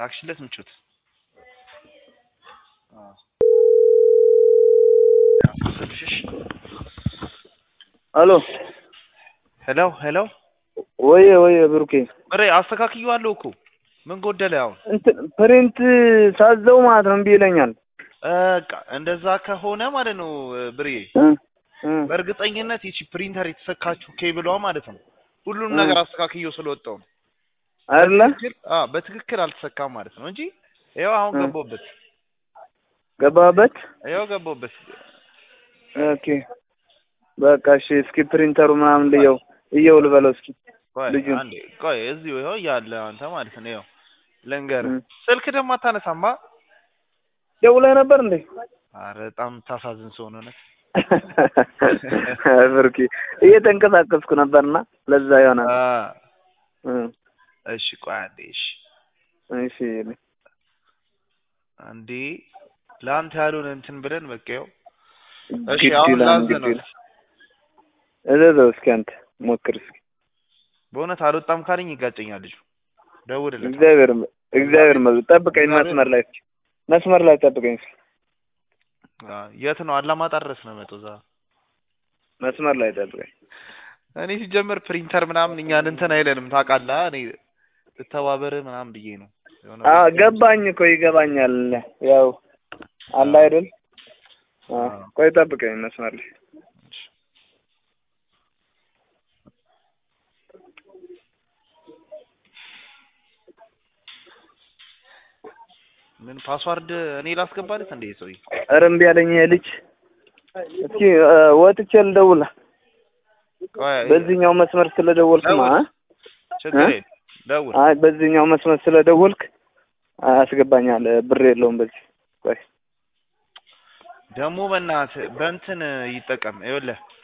ላክሽለት ምቾት አሎ ሄሎ ሄሎ ወየ ወየ ብሩኬ ብሬ አስተካክየዋለሁ እኮ ምን ጎደለ አሁን እንትን ፕሪንት ሳዘው ማለት ነው እምቢ ይለኛል በቃ እንደዛ ከሆነ ማለት ነው ብሬ እ እ በእርግጠኝነት ይቺ ፕሪንተር የተሰካችው ኬብሏ ማለት ነው ሁሉንም ነገር አስተካክየው ስለወጣው ነው አይደለ በትክክል አዎ በትክክል አልተሰካም ማለት ነው እንጂ ይኸው አሁን እ ገባሁበት ገባህበት ይኸው ገባሁበት ኦኬ በቃ እሺ እስኪ ፕሪንተሩ ምናምን ልየው እየው ልበለው እስኪ ቆይ ልጁን አንዴ ቆይ እዚሁ ይኸው እያለ አንተ ማለት ነው ይኸው ልንገርህ እ ስልክ ደግሞ አታነሳማ ደውለህ ነበር እንዴ ኧረ በጣም ታሳዝን ሰው ነው ብሩኬ እየተንቀሳቀስኩ ነበርና ለዛ ይሆናል አ እ እሺ ቆይ አንዴ እሺ እሺ አንዴ ለአንተ ያልሆነ እንትን ብለን በቃ ይኸው እሺ ግድ አሁን ይላል ላዝ ግድ ነው ይላል እዘዘው እስኪ አንተ ሞክር እስኪ በእውነት አልወጣም ካለኝ ይጋጨኛል ልጁ ደውልለት እግዚአብሔር ይመስገን እግዚአብሔር ይመስገን ጠብቀኝ እግዚአብሔር- መስመር ላይ እስኪ መስመር ላይ ጠብቀኝ እስኪ አ የት ነው አላማጣ ድረስ ነው መቶ እዛ መስመር ላይ ጠብቀኝ እኔ ሲጀምር ፕሪንተር ምናምን እኛን እንትን አይለንም ታውቃለህ እኔ ልተባበር ምናምን ብዬ ነው የሆነ አ ቦታ- ገባኝ እኮ ይገባኛል ያው አለ አይደል አ አዎ። ቆይ ጠብቀኝ መስመር ላይ ምን ፓስዋርድ እኔ ላስገባለት እንዴ ሰውዬ ኧረ እምቢ አለኝ ይሄ ልጅ እስኪ እ ወጥቼ ልደውል ቆይ በዚህኛው መስመር ስለደወልክማ ደውል። አ ችግር እ? የለም ደውል አይ በዚህኛው መስመር ስለደወልክ አስገባኛል ብር የለውም በዚህ ቆይ ደግሞ በእናትህ በእንትን ይጠቀም ይኸውልህ